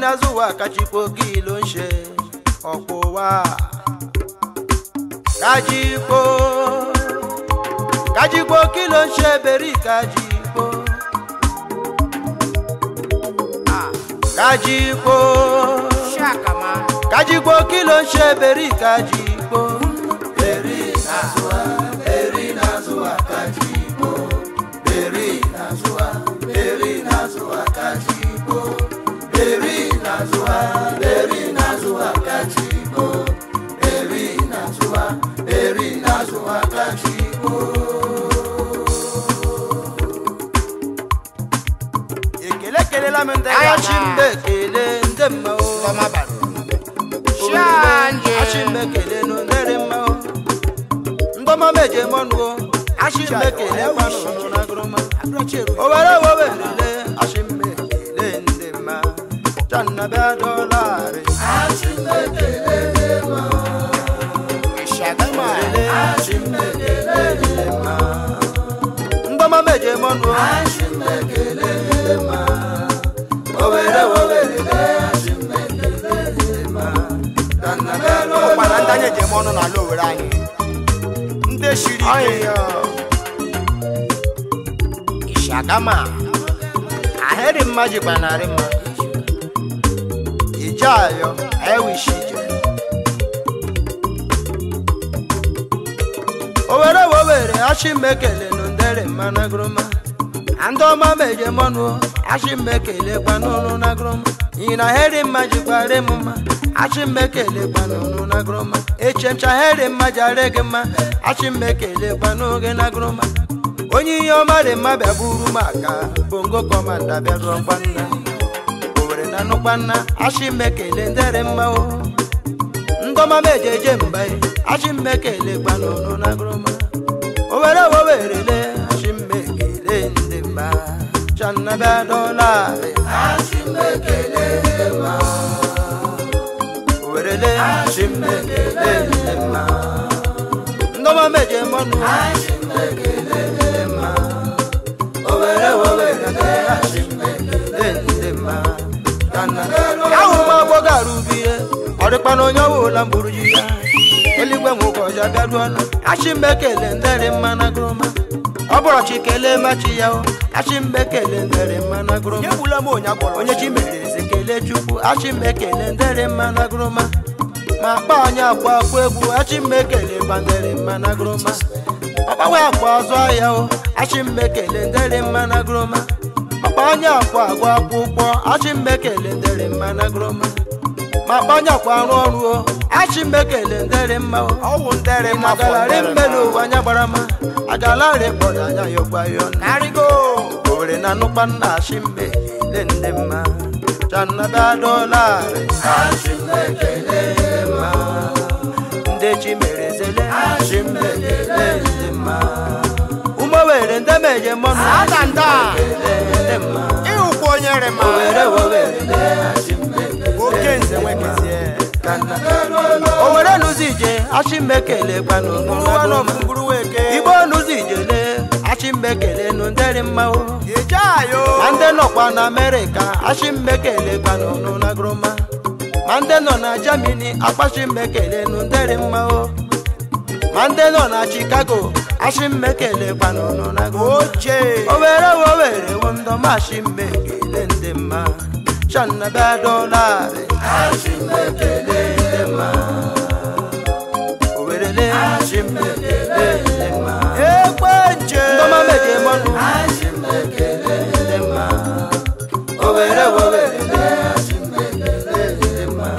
n'azụ wa kachikwo kí ló ń ṣe ọ̀pọ̀ wa. kájíkó kájíkó kí ló ń ṣe bẹ̀rí kájíkó. kájíkó Shakama. kájíkó kí ló ń ṣe bẹ̀rí kájíkó. bẹ̀rí n'azụ wa bẹ̀rí n'azụ wa kájíkó. bẹ̀rí n'azụ wa bẹ̀rí n'azụ wa kájíkó. bẹ̀rí n'azụ wa bẹ̀rí n'azụ wa kájíkó. bẹ̀rí n'azụ wa bẹ̀rí n'azụ wa kájíkó. ekele kelela m ndị Aya achị na. mbe kele ndị mma o Toma baro. Shanje. Shanje. achị mbe kele nụ ndịrị mma o ndọma meje mọnụ o achị mbe kele kwanụ nụ na gụrụma o were wo werele achị mbe kele ndị mma channa bịa dọlarị achị mbe kele ndị mma Shakama. werele achị mbe kele ndị mma ndọma meje mọnụ o achị mbe kele ndị mma o were wo werele achị mbe kele ndị mma channa bịa Ọkpara ndị dọlarị anyị eji eme ọnụ n'ala Owere anyị. Ndị shiri ike. Ọyịyọ. Shakama. ahịrị mma jikwa narị mma ije ayọ ewishi ije owere wowere achị mmekele nụ ndere mma na gụrụma ndị ọma meje mọnụ achị mmekele kwanụnụ na gụrụma iyi na ahịrị mma jikwara m mma achị mmekele kwanụnụ na gụrụma echemcha ahịrị mma jara gị mma achị mmekele kwanụ gị na gụrụma onye ihe ọma dị mma bịa buru m aka bongo kọmanda bịa rụọ nna owere na nụkwa nna achị mmekele ndere mma o ndọma meje eje mba achị mmekele kwanụnụ na gụrụma owere wowerele achị mmekele ndị mba channa bịa dọlarị achị mmekele ndị mma owerele achị mmekele ndị mma ndọma meje mọnụ achị mmekele ndị mma owere wowerele achị mmekele ndị mma channa ahụ m agbọgo arụbihe ọdịkpa na onye ọbụla mgburu ji ya eluigwe m ụbọchị abịaruola achị mmekele ndere mma na gụrụma ọ bụrụ chi kelee machi ya o achị mmekele ndere mma na gụrụma Egbula m onye agwọrọ. onye chi mere eze kelee chukwu achị mmekele ndere mma na gụrụma ma akpa anyị akwa akwa egwu achị mmekele gbandere mma na gụrụma ọgbanwe akwa azụ ahịa o achị mmekele ndere mma na gụrụma ọkpa anyị akwa agwa akwụkwọ achị mmekele ndere mma na gụrụma ma akpa anyị akwa arụ ọrụ o achị mmekele ndere mma o Ọwụ ndere mma fọ agalari ndere mmelu mma. ụwa anya gbara ma agalari kpọrọ anya yọgba yọ Karigo. owere na nụkwa nna achị mbe kele ndị mma chanaba dọlarị achị mbe kele ndị mma ndị chi mere zele achị mbe kele ndị mma ụmụ were ndị meje mmanụ Ada nda. kele ndị mma Ịhụkwa onye rị ma. owere wowere achị mbe kele Oke nze nwekezie. owere n'ụzọ ije achị mbe kele gbanụ Ngwụrụ nọ ngwụrụ weke. igbo n'ụzọ ijele achị mbe kele nụ ndịrị mma o Eje ayo. ma ndị nọkwa na amerịka achị mbe kele gbanụ nụ na gụrụma ma ndị nọ na jamini akpachi mbe kele nụ ndịrị mma o ma ndị nọ na chicago achị mbe kele gbanụ nụ na gụrụma Oje. owere wowere wo ndọma achị mbe kele ndị mma chanaba dọlarị achị mbe kele ndị mma owerele achị mbe kele ndị mma Egbe nje. ndọma meje mọnụ ndị mma owere wowere achị mbe kele ndị mma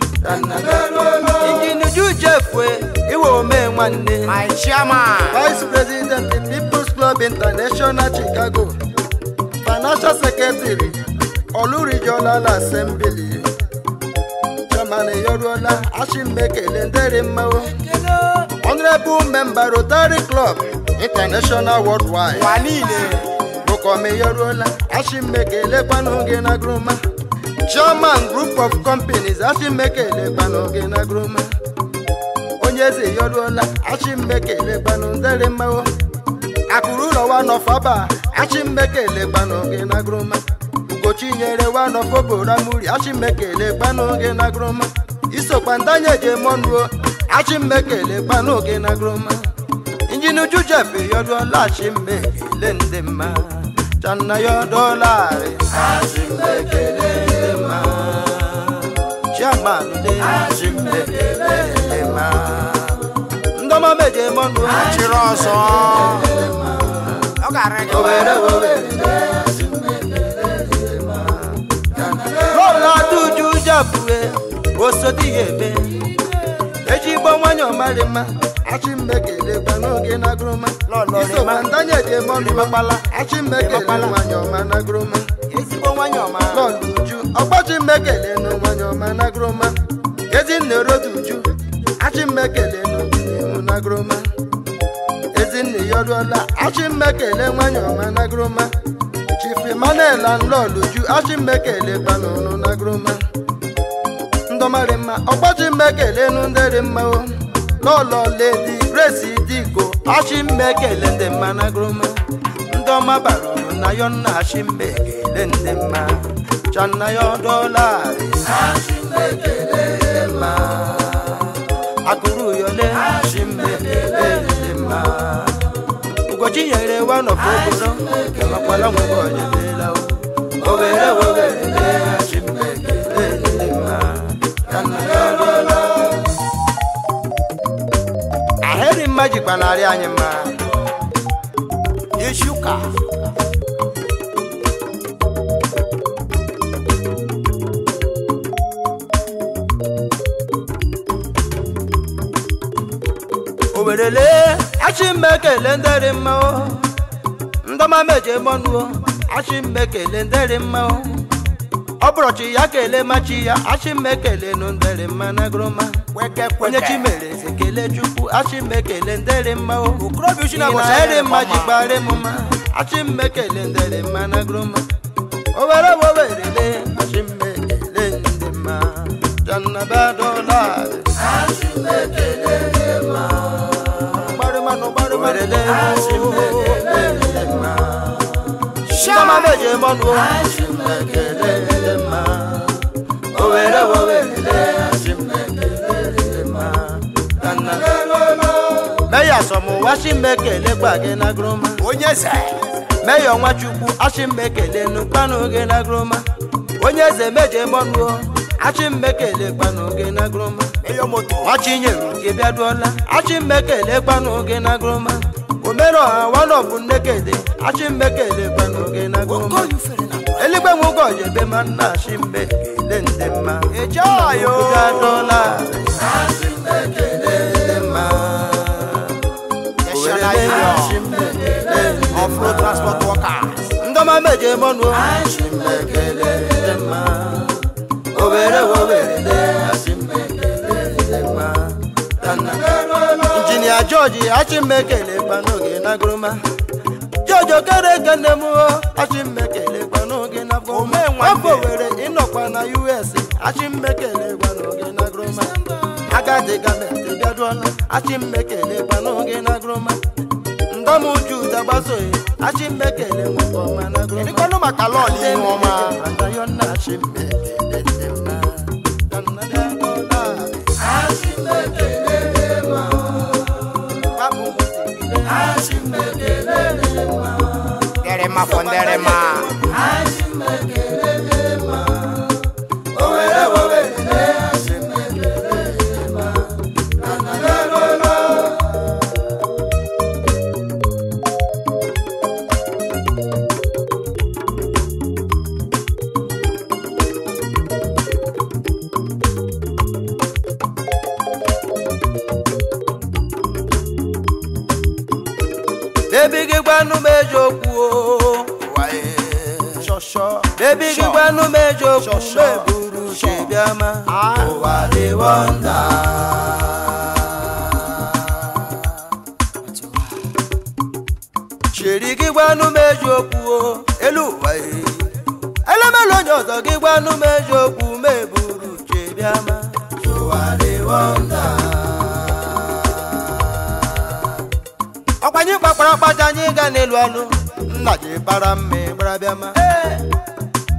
injinuju jefue iwe ome nwanne My chairman. Vice President the People's Club International Chicago, Financial Secretary, Olu Regional Assembly, Chairman Yoruola Ashimbekele Ndere Mmawo, Honorable Member Rotary Club International Worldwide, Ụwa niile. Bukome Yoruola Ashimbekele Kwanoge na Gruma, Chairman Group of Companies Ashimbekele Kwanoge na Gruma. onye eze yoruola achịmmekele gbanụ ndere mmanwụ akụrụ ụlọ wa nọfaba achịmmekele gbanụ gị na groma ugochinyere wanofobora muri achimekele kpanoge na groma isokwa ndanye jemonuo achimekele kpanoge na groma injinu jujefe yodola achimekele ndị mma channa yodolari achimekele ndị mma chiamanụde achimekele ndị mma ndọma meje mọnụ chịrị ọzọ ọ ga-arị gị owere owere lọla duju japue osodi ya eme ejigbo nwanyị ọmarị mma achimmekelegba n'oge na groma Lọlọ isokwa rịma. ndanye jemọnụmakpala achimekele Rịmakpala. nwanyị ọma na groma ezigbo nwanyị ọma lọla uju ọgbachimmekele nụ nwanyị ọma na groma ezinne rodu uju achimmekele nụ na groma ezinne yọrụọla achimmekele nwanyị ọma na groma chief emmanuel anlọl uju achimmekele gbanụrụ na groma ndọmarị mma ọgbachimmekele nụ ndịrị mma o lọlọ ledi grace diko achimmekele ndị mma na groma ndọma bara uru na yọ nna achimmekele ndị mma channa yọ dọlarị achimmekele ndị mma akụrụ yọle achimmekele ndị mma ugochi nyere wanọpụ oboro makwala nwebe ọjebela o were were achimmekele ndị mma channa yọ dọlarị ahịrị mma jikwa narị anyị mma isi ụka o werele achimmekele ndịrị mma o ndọma meje mọnuo achimmekele ndịrị mma o ọ bụrọchi ya kele machi ya achimmekele nụ ndịrị mma na groma kweke onye kweke chi mere eze kele chukwu achimmekele ndịrị mma o okorobịa uchi Ị na na-agọzi eri mma ọma. jikwara m mma achimmekele ndịrị mma na groma o were wo werele achimmekele ndị mma jannabadolari achimmekele ndị mma gbarịmanụ gbarịmanụ achimmekele ndị mma ndọma meje mọnụ achimmekele ndị mma o were wo werele achimmekele ndị mma jannabadolari meya sọmụwa chimmekele gba gị na groma onye eze meya nwachukwu achimmekele nukpanuge na groma onye eze meje mọnuo achimmekele gbanuge na groma eyo moto nwachinyere gị bịaduola achimmekele gbanuge na groma omere ọha wanọbụ nnekede achimmekele gbanuge na groma okoye ufere na eligbe nwoke ojebe ma nna achimmekele ndị mma eje ayo bịaduola achimmekele ndị mma national union of road transport workers ndọma meje mọnụ achimmekele ndị mma obere wobere achimmekele ndị mma injinia george achimmekele gbanoge na groma george okere kene m achimmekele gbanoge na groma Omee nwanne. afọ were ịnọkwa na us achimmekele gbanoge na groma agadi gọọmenti bịaduola achimmekele gbanoge na groma ndọmuju dagbasoghị achimmekele nwekọ ọma na groma ịdịkwanụ maka lọọlụ ihu ọma dere ma fọ ndere ma bebi gị gwanụ m eziokwu o shọshọ bebi gị gwanụ m eziokwu Sure, sure. meburu Sure. chibiama Ah. ụwa dị wọnda chiri gị gwanụ m eziokwu o elu ụwa e elemelu onye ọzọ gị gwanụ m eziokwu meburu chibiama ụwa dị wọnda ọkwanye kpakwara akpacha anyị ga n'elu anụ nna ji bara mme gbara bịa ma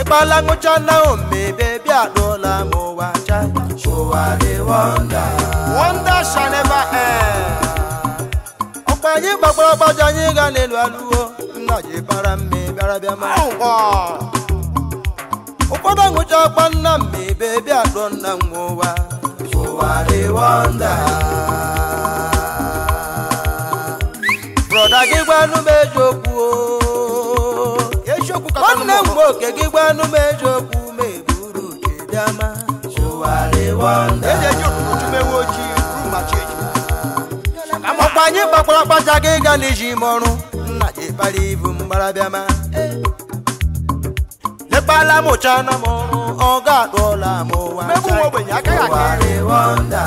ịkpala ngwụcha na omebe bịa dụọla m ụwa cha ụwa dị wọnda Wonder shall never end. ọkpa anyị gbagbara gbaja anyị ga n'elu alụwo nna ji bara mme bịara bịa ma Oh, ụfọdụ ngwụcha ọkpa nna mmebe bịa dụọ nna m ụwa ụwa dị wọnda brọda gị gwanụ m eziokwu o. eziokwu kacha nwanne m nwoke gị gwanụ m eziokwu ma eburu uche bịa ma ụwa dị wọnda eji eji ụtụtụ chumewe ojii ru ma chi eji ọkpa anyị gbakwara akpaja gị ga n'iji ime ọrụ nna ji kpara ibu mgbara bịa ma lekpala m ụcha na m ọrụ ọ ga-adụọla m ụwa Mmegbu nwa ogbenye agaghị aka Ụwa dị wọnda.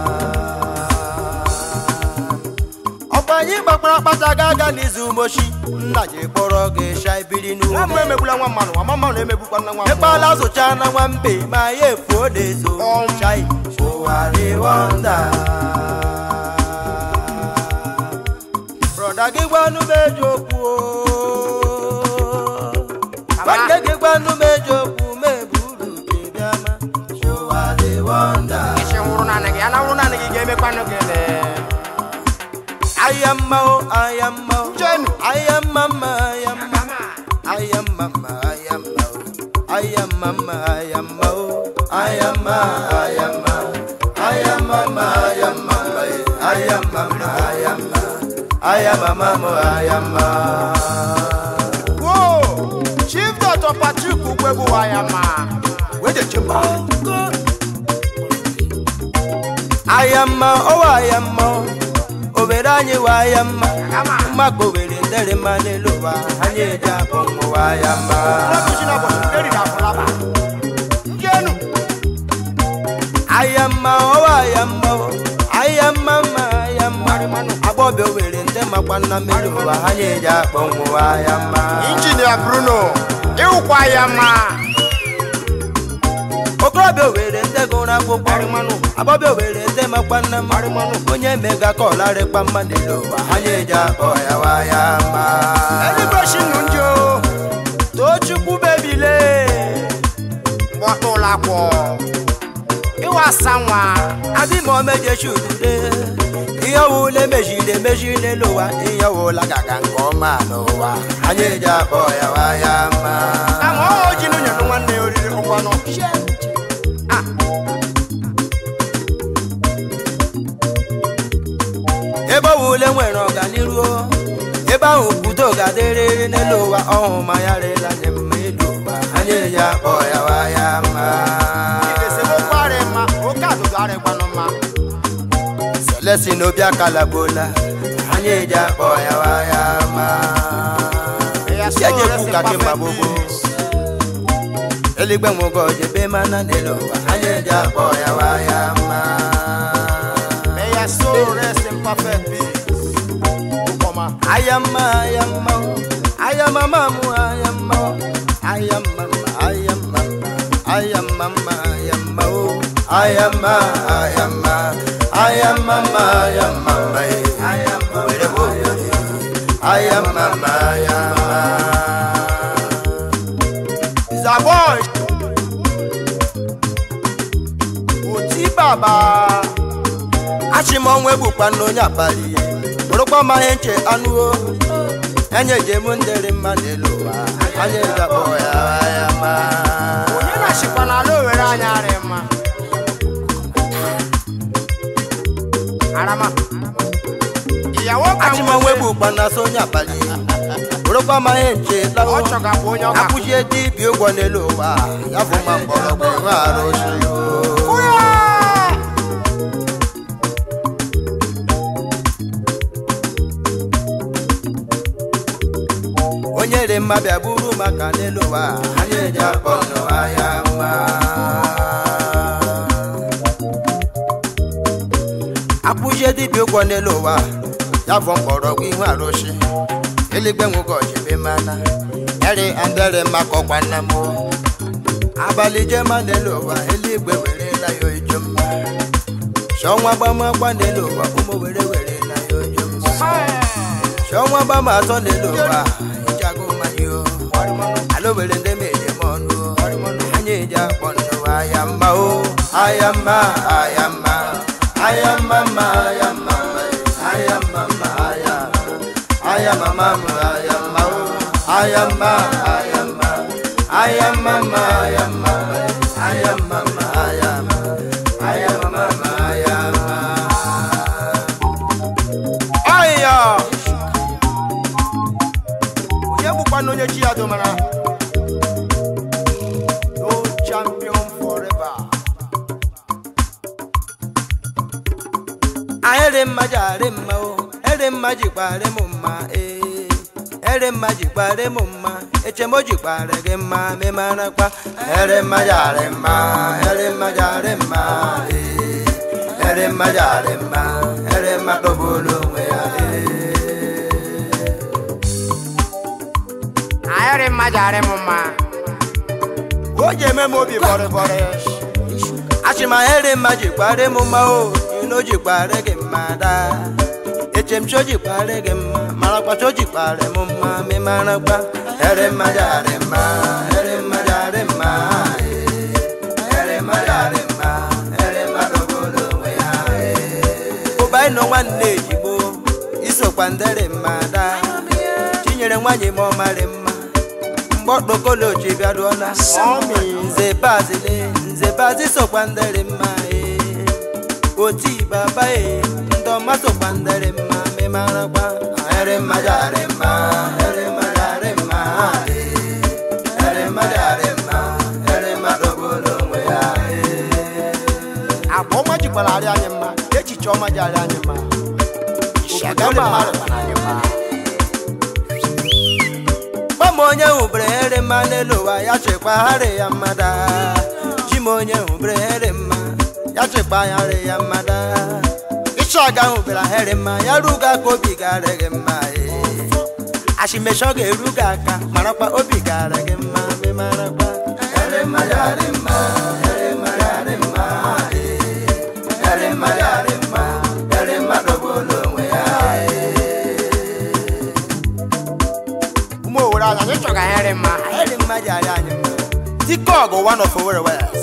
ọkpa anyị gbakwara akpaja ga aga n'izu mochi nna ji kpọrọ gị sha ibiri nwa n'ume mma emegbula nwa mmanụ nwa mmanụ na-emegbukwa nna nwa mmanụ. ekpala zụcha na nwambe ma ya efuo n'ezo Um. chai ụwa dị wọnda brọda gị gwanụ m eziokwu o. nwanne gị gwanụ m eziokwu ma eburu uche bịa ma ụwa dị wọnda isi nwụrụ naanị gị ya na nwụrụ naanị gị ga-emekwanụ gị le aya mma o aya mma o Jenu. aya mma mma aya mma aya mma mma aya mma o aya mma mma aya mma o aya mma aya mma aya mma mma aya mma mma e. aya mma mma aya mma aya mma mma aya mma wo chief dr patrick ugwegbu wa ya ma wede chemba aya mma ọwa aya mma o obere anyị wa aya mma Kama. mmakpa obere ndere mma n'elu ụwa anyị eji akpọ nwa aya mma ụlọkụchi na ụbọchị nke riri afụlaba njenu ayamma ọwa ayamma o ayamma mma ayamma agbọbịa owere ndị makwa nna mmiri ụwa ha na-eji akpọ nwụwa ayamma injinia bruno ịwụkwa ya ma okorobịa owere ndị gụrụ akwụkwọ agbọbịa owere ndị makwa nna mmanụ onye mega kọlarịkpa mma n'elu ụwa ha na-eji akpọ ya wa ayamma eluigwe shi nnu ndị o tochukwu bebile gbọta ụlọ akwọ ịwasa nwa adịma omejechi udude ihe ọwụla emejiri emeji n'elu ụwa ihe ọwụla gaga nke ọma n'ụwa ha na-eji akpọ ya wa ayamma kama ọ ji nụnyere nwanne ya oriri ụkwanụ ebe ọwụle nwere ọganiru ebe ahụ udo ga-adịrịrị n'elu ụwa ọhụ ma ya rịla nye mma elu ụwa anyị eji akpọ ya wa ya mma esemokwu arị mma oke adụdụ arịkwanụ mma selesi n'obi akalagbola anyị eji akpọ ya wa ya mma yejekwu ka gị ma gbogbo eluigwe nwụgo jebe mana n'elu ụwa anyị eji akpọ ya wa ya mma May your soul rest in perfect peace. Ukoma. ayamma ayamma o, ayamma mamu ayamma o, ayamma ma, ayamma ma, ayamma ma, ayamma o, ayamma ayamma ayamma ma, ayamma ma, eh, ayamma were wo yo ni, ayamma ma, ayamma. Zaboy. Oti baba. achịmọnwụ egbukwa n'onye abalị bụrụkwa ma ihe nche anụ o enye jem ndịrị mma n'elu ụwa anyị ga-akpọ ya ayamma Onye na-achịkwa n'ala Owere anyị arị mma. Arama. Ìyàwó ka achịmanwe bụ ụkpa na so onye abalị bụrụkwa ma ihe nche lawo Ọ chọgakwa onye ọ ga akwụchie dibịa ụgwọ n'elu ụwa ya bụ ma mgbọrọgwụ nwe arụsị onye dị mma bịa buru maka n'elu ụwa anyị eji akpọ n'ụwa ya mma akwụchie dibịa ụgwọ n'elu ụwa ya bụ mgbọrọgwụ ihu arụsị eluigwe nwoke ọchịbe mana eri andere makọkwa nna m abalị jema n'elu ụwa eluigwe werela ya ojo mma shọnwa gbamagba n'elu ụwa ụmụ were werela ya ojo mma shọnwa gbama atọ n'elu ụwa ijago mmanya o alo were ndị meje m ọnụ o eji akpọ ndụ ayama o ayama ayama ayama ma ayama ayama ma ayama ayama ma ma ayama o ayama ayama ayama ma ayama ayama ma ayama ayama ma ayama Aya! Onye bụkwanụ onye chi ya domara? No champion forever. ahịrị mma ji arị mma o ere mma jikwara m mma ee ere mma jikwara m mma echemo jikwara gị mma memarakwa ere mma ji arị mma ere mma ji arị mma ee ere mma ji arị mma ere mma dogburu onwe ya ee Ayọrị mmadụ arị m mma. O ji eme m obi bọrịbọrị. achịma ere mma jikwara m mma o ino jikwara gị mma daa echemcho jikwara gị mma marakwa cho jikwara m mma memarakwa ere mma ji arị mma ere mma ji arị mma ee ere mma ji arị mma ere mma dogburu onwe ya ee ụba ịnọ nwanne ejigbo isokwa ndere mma daa chinyere nwanyị m ọmarị mma mgbe ọkpokolochi bịaruola Ọmị. nze bazile nze bazi sokwa ndere mma ee oti baba ee ndị ọma sokwa ndere mma memarakwa ere mma jarị mma ere mma jarị mma ee ere mma jarị mma ere mma dogburu onwe ya ee Agba ọma jikwara arị anyị mma. Echiche ọma ji arị anyị mma. Obodo mmadụ bara anyị mma. Gbam onye hụbere ere mma n'elu ụwa ya chekwagharị ya mmada Chim onye hụbere ere mma ya chekwagharị ya mmada Ịchọga hụbere ere mma ya ruga ka obi gara gị mma ee. Ashimeshọ ga-eru gị aka marakwa obi gara gị mma memarakwa ere mma ya dị mma ere mma ya dị mma ee. ere mma ya dị mma ere mma dogburu onwe ya ee. Ụmụ Owere anyị anyị chọga ayọrị mma. Eri mmadụ arị anyị mma. Tikọg one of Owerri West.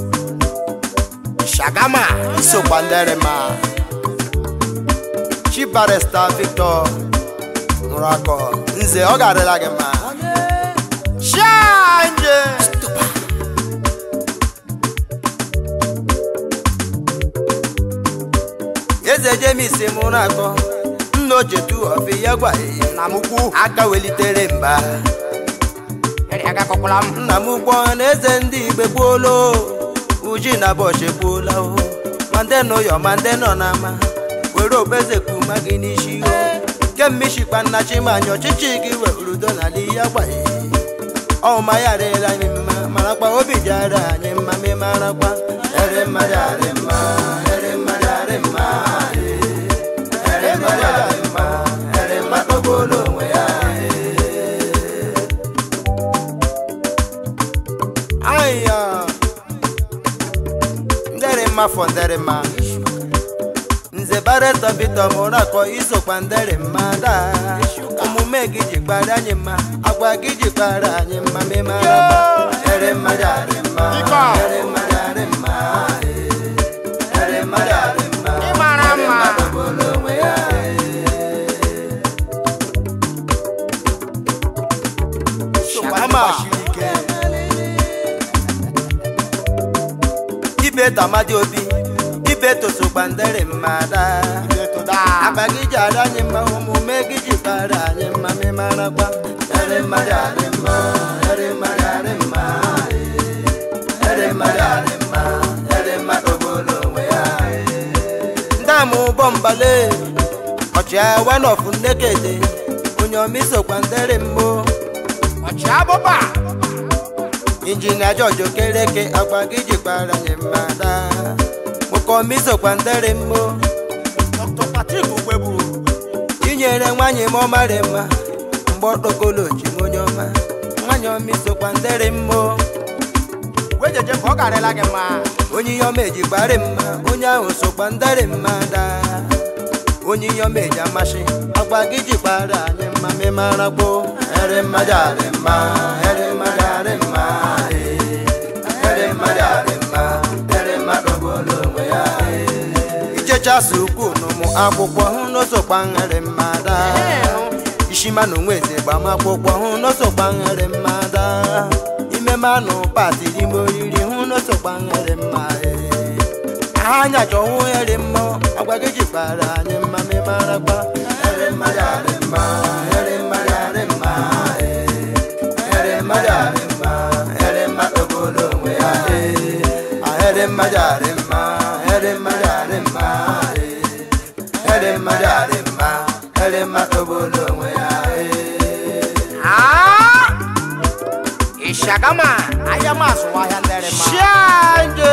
Shagama isokwa ndere mma. Chief Barrister Victor Nrakọ. Nze ọ ga-adịla gị mma. Shanje! Eze James Murakọ. Nna ochetu ọfị ya gwa ee. Nna m ukwu. Aka welitere mba. Eri aka kọkwala m. Nna m gbọ na eze ndị igbe gbuola o. Uji na bọchị gbuola o. Ma ndị nọ yọ ma ndị nọ n'ama. Were obeze kuma gị n'isi o. Kemmishikpa nna Chimanya ọchịchị gị were udo n'ala ya gwa ee. ọma ya adịla anyị mma marakwa obi ji ara anyị mma ma marakwa ere mmadụ arị mma ere mmadụ arị mma ee. ere mmadụ arị mma ere mmadụ ogbolo onwe ya ee. aya ndere mma fọ ndere mma nze bareta bito mụrụ akọ isokwa ndere mma daa omume gị ji kpara anyị mma agwa gị ji kpara anyị mma memara ere mmadụ arị mma Ike a. ere mmadụ arị mma ee. ere mmadụ arị mma Ị mara ere mma. mmadụ bụrụ onwe ya ee. Shagama siri ike. ibe tamadi obi ibe tosokwa ndere mma daa Ibeto daa. akpa gị ji ara anyị mma omume gị ji kpara anyị mma memarakwa ere mmadụ arị mma ere mmadụ arị mma ee. ere mmadụ arị mma ere mmadụ ogbolo onwe ya ee. ndị ama ụgbọ mbale ọchịagha wanọfụ nnekede onye ọmisokwa ndere mmụọ Ọchị abụba. injinia George Okereke agba gị jikwara anyị mma daa mụkọmisokwa ndere mmụọ Dr. Patrick Ugbebu. inyere nwanyị m ọmarị mma mgbe ọkpokolochi m onye ọma nwanyị ọmisokwa ndere mmụọ Wee jeje ka ọ garịla gị mma. onye ihe ọma ejikwarị mma onye ahụ sokwa ndere mma daa onye ihe ọma eji amasị agba gị jikwara anyị mma memarakwo ere mmadụ arị mma ere mmadụ arị mma ee. ere klasị ukwu n'ụmụ akwụkwọ hụ n'osokwa nhere mmada ishima na onwe eze gbamakwụkwọ hụ n'osokwa nhere mmada ime manụ patiri ime oriri hụ n'osokwa nhere mma ee. anya chọwụ here mma agwa gị jikwara anyị mma memarakwa here mma yarị mma here mma yarị mma ee. here mma yarị mma here mma obodo onwe ya ee. ahere mma yarị mma here mma yarị mma ee. here mma yarị mma here mma obodo onwe ya ee. Ah! Ishagama, ahịa m azụwa ahịa ndere mma. Change.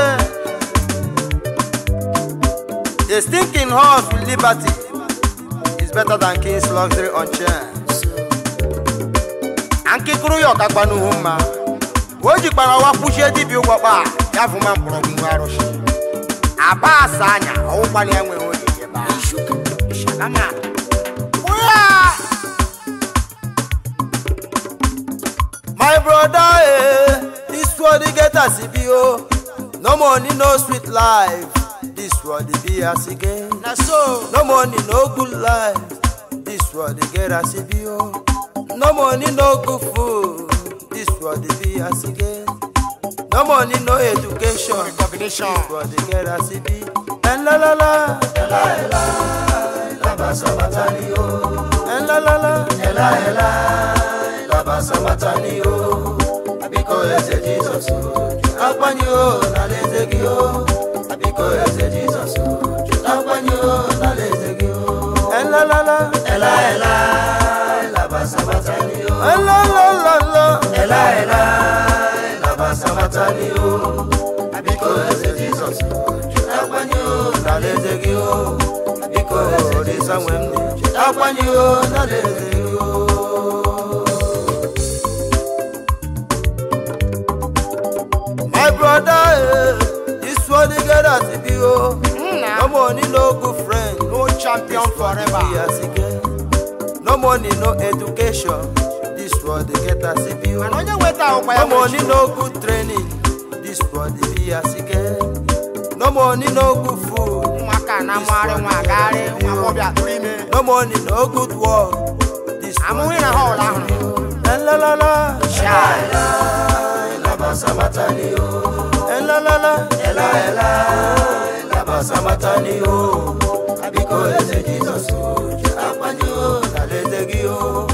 The stinking horse with liberty is better than king's luxury on chance. Ankịkụrụ ya ọkakpa n'ihu mma. O jikwara ọwa kpuchie dibịa ụgbọkpa ya fụma mkpọrọgwụ nwa arụsị. Aba asa anya ọwụkwana ya nwere oge ebe a. Ishagama. Ụya! My brother, eh, this world they get as it be oh. No money, no sweet life. This world they be as it get. Na so. No money, no good life. This world they get as it be oh. No money, no good food. This world they be as it get. No money, no education. Recognition. This world they get as it be. And la la la, ela ela, la basa matani oh. And la la la, ela ela, la basa matani oh. Abiko eze Jesus oh. Akwanyi oh, na leze gi oh. Abiko eze Jesus oh. Akwanyi oh, na leze gi oh. And la la la, ela ela, la basa matani oh. And la la la la, ela ela, la basa matani oh. Abiko eze Jesus oh. Akwanyi oh, na leze gi oh. Abiko eze Jesus oh. Akwanyi oh, na leze gi oh. My brother, eh, this one they get as it be oh. Nna. No money, no good friend. No champion This one they be forever. as it get. No money, no education. This one they get as it be oh. Mana onye weta ahụkwa ya No money, nwere no good training. This one they be as it get. No money, no good food. ụmụaka na-amụgharị nwa agagharị nwa agbọbịa tụrụ ime. No money, no good work. This one Amụghị na họl ahụ. Eh, la la la. Chai. La basa matani o. Eh, la la la. Ela ela. La basa matani o. Abiko eze Jesus o. Akwanyi o. Na leze gi o.